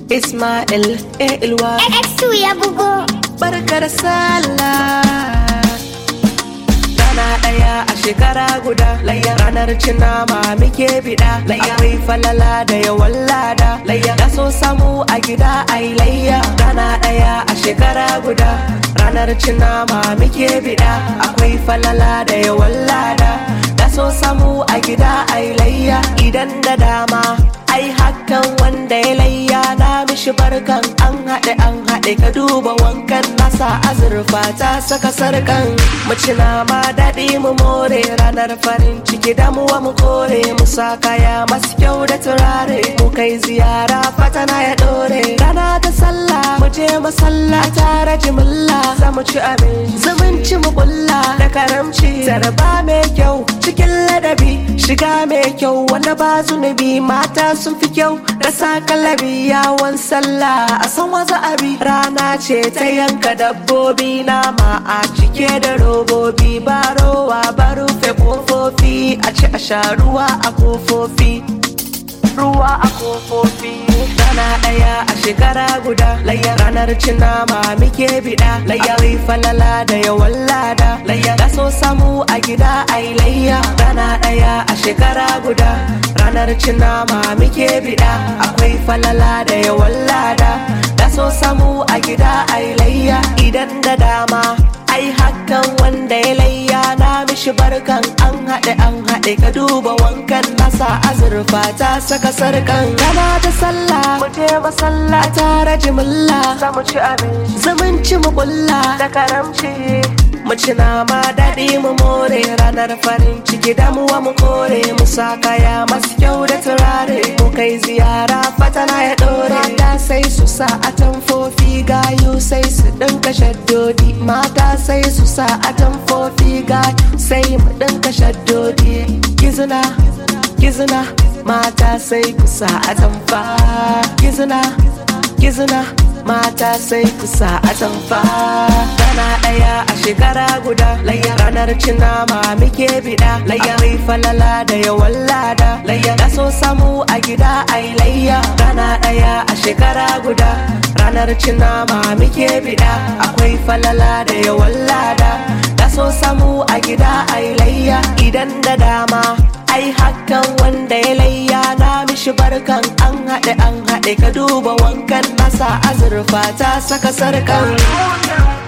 Ismail Ilwa Exu ya bugo. Barkar sallah Rana ɗaya a shekara guda layya ranar cin nama muke biɗa akwai falala da yawan lada layya da so samu a gida ai layya rana ɗaya a shekara guda ranar cin nama muke biɗa akwai falala da yawan lada da so samu a gida ai layya idan da dama ai hakan wanda ya layya na mishi barkan an haɗe an haɗe ka duba wankan nasa azurfa ta saka sarkan mace na ma daɗi mu more ranar farin ciki damuwa mu kore mu sa kaya masu kyau da turare mu kai ziyara fatana ya ɗore rana ta sallah mu je masalla tare jimilla za mu ci abin zumunci mu kulla da karamci zarba mai kyau cikin ladabi shiga mai kyau wanda ba zunubi mata sun fi kyau da sa kalabi yawon sallah a san waza abi rana ce ta yanka dabbobi nama a cike da robobi ba rowa ba rufe kofofi a ci a sha ruwa a kofofi ruwa a kofofi rana ɗaya a shekara guda layya ranar cin nama muke biɗa layya wai falala da yawan lada layya da so samu a gida ai layya rana ɗaya a shekara guda ranar cin nama muke biɗa akwai falala da yawan lada da so samu a gida ai layya idan da dama ai hakan wanda ya layya na mishi barkan an haɗe an haɗe ka duba wankan nasa azurfa ta saka sarkan rana ta sallah mu je masalla tare jimilla za mu ci abin zumunci mu kulla da karamci mu ci nama daɗi mu more ranar farin ciki damuwa mu kore mu sa kaya masu kyau da turare mu kai ziyara fatana ya ɗore mata sai su sa atamfofi gayu sai su ɗinka shaddodi mata sai su sa atamfofi gayu sai mu ɗinka shaddodi gizina gizina mata sai ku sa atamfa gizina gizina mata sai ku sa atamfa rana ɗaya a shekara guda layya ranar cin nama muke biɗa layya mai falala da yawan lada layya da so samu a gida ai layya rana ɗaya a shekara guda ranar cin nama muke biɗa akwai falala da yawan lada da so samu a gida ai layya idan da dama ai hakan wanda ya layya na mishi barkan an haɗe an haɗe ka duba wankan nasa azurfa ta saka sarkan